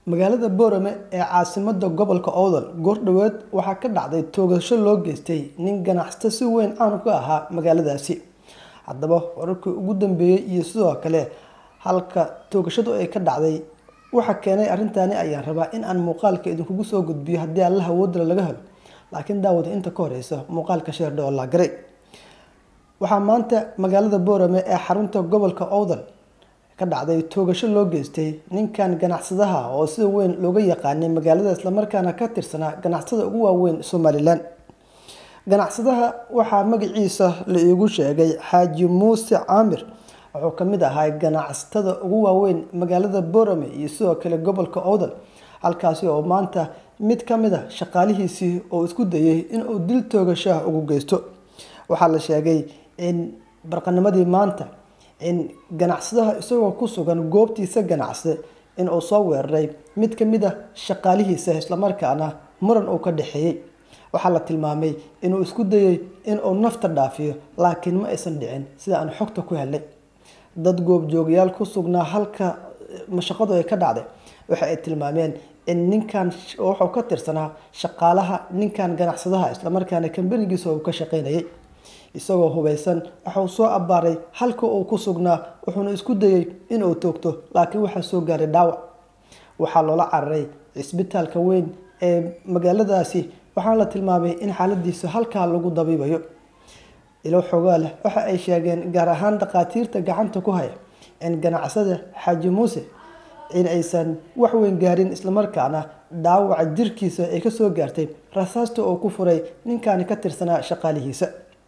magaalada boorame ee caasimada gobolka owdal goordhoweed waxaa ka dhacday toogasho loo geystay nin ganacsato si weyn caan ka ahaa magaaladaasi haddaba wararkii ugu dambeeyey iyo sidoo kale halka toogashadu ay ka dhacday waxa keenay arrintaani ayaan rabaa in aan muuqaalka idinkugu soo gudbiyo haddii alla awoodala laga helo laakiin daawada inta ka horeysa muuqaalka sheerdha oo laagaray waxaa maanta magaalada boorame ee xarunta gobolka owdal ka dhacday toogasho loo geystay ninkan ganacsadaha oo sida weyn looga yaqaanay magaalada islamarkaana ka tirsanaa ganacsada ugu waaweyn somalilan ganacsadaha waxaa magaciisa la iigu sheegay xaaji muuse caamir wuxuu kamid ahaa ganacsatada ugu waaweyn magaalada boorame iyo sidoo kale gobolka owdal halkaasi oo maanta mid kamid a shaqaalihiisii oo isku dayay inuu dil toogashaha ugu geysto waxaa la sheegay in barqanimadii maanta in ganacsadaha isagoo ku sugan goobtiisa ganacsi inuu soo weeraray mid kamid a shaqaalihiisa islamarkaana muran uu ka dhexeeyey waxaa la tilmaamay inuu isku dayay inuu nafta dhaafiyo laakiin ma aysan dhicin sida aan xogta ku helnay dad goobjoogayaal ku sugnaa halka mashaqadu ay ka dhacday waxa ay tilmaameen in ninkan wuxuu ka tirsanaa shaqaalaha ninkan ganacsadaha islamarkaana kambanigiisa uu ka shaqeynayay isagoo hubeysan waxuu soo abbaaray halka uu ku sugnaa wuxuuna isku dayay inuu toogto laakiin waxaa soo gaaray dhaawac waxaa loola cararay cisbitaalka weyn ee magaaladaasi waxaana la tilmaamay in xaaladiisa halkaa lagu dabiibayo ilo xoogaa leh waxa ay sheegeen gaar ahaan dhakhaatiirta gacanta ku haya in ganacsada xaaji muuse in aysan wax weyn gaarin islamarkaana dhaawaca jirkiisa ay kasoo gaartay rasaasta oo ku furay ninkaani ka tirsanaa shaqaalihiisa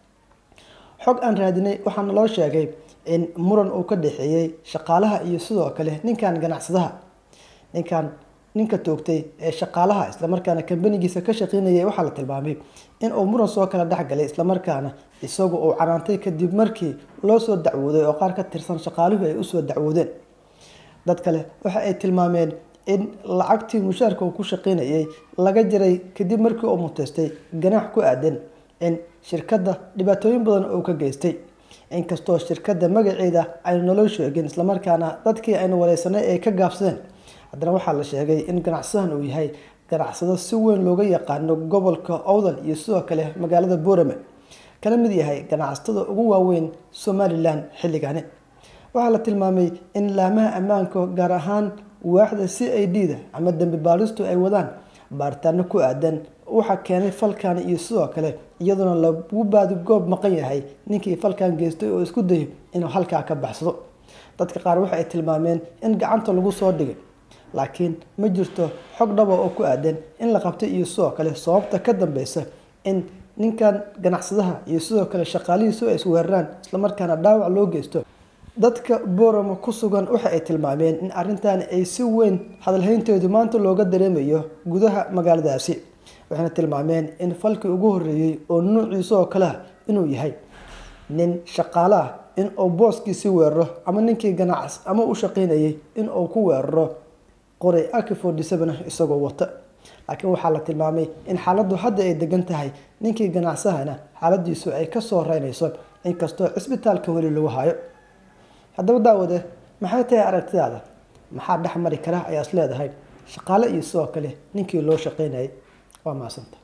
xog aan raadinay waxaana loo sheegay in muran uu ka dhexeeyey shaqaalaha iyo sidoo kale ninkan ganacsadaha ninkan ninka toogtay ee shaqaalaha islamarkaana kambanigiisa ka shaqeynayay waxaa la tilmaamay in uu muran soo kala dhexgalay islamarkaana isagu uu canaantay kadib markii loo soo dacwooday oo qaar ka tirsan shaqaaluhu ay usoo dacwoodeen dad kale waxa ay tilmaameen in lacagtii mushaarka uu ku shaqeynayay laga jiray kadib markii uu muteystay ganaax ku aadan in shirkadda dhibaatooyin badan uu ka geystay inkastoo shirkadda magaceeda aynu naloo sheegin islamarkaana dadkii aynu wareysanay ay ka gaabsadeen haddana waxaa la sheegay in ganacsadahan uu yahay ganacsado si weyn looga yaqaano gobolka owdal iyo sidoo kale magaalada boorame kana mid yahay ganacsatada ugu waaweyn somalilan xilligani waxaa la tilmaamay in laamaha ammaanka gaar ahaan waaxda c i d da ama dambi baaristu ay wadaan baaritaano ku aadan waxaa keenay falkan iyo sidoo kale iyadoona lagu baadi goob maqan yahay ninkii falkan geystay oo isku dayo inuu halkaa ka baxsado dadka qaar waxa ay tilmaameen in gacanta lagu soo dhigay laakiin ma jirto xog dhaba oo ku aadan in la qabtay iyo sidoo kale sababta ka dambeysa in ninkan ganacsadaha iyo sidoo kale shaqaalihiisu ay isweeraraan islamarkaana dhaawac loo geysto dadka booramo ku sugan waxa ay tilmaameen in arrintan ay si weyn hadalhaynteedu maanta looga dareemayo gudaha magaaladaasi waxayna tilmaameen in falkii ugu horeeyey oo nuuciisa oo kale ah inuu yahay nin shaqaale ah in uu booskiisi weeraro ama ninkii ganacs ama u shaqeynayay in uu ku weeraro qoray akifordyseven isagoo wata laakiin waxaa la tilmaamay in xaaladdu hadda ay degan tahay ninkii ganacsahana xaaladiisu ay kasoo reynayso inkastoo cisbitaalka weli lagu hayo haddaba daawade maxay tahay aragtidaada maxaa dhex mari kara ayaa is leedahay shaqaale iyo sidoo kale ninkii loo shaqeynayay waa maasanta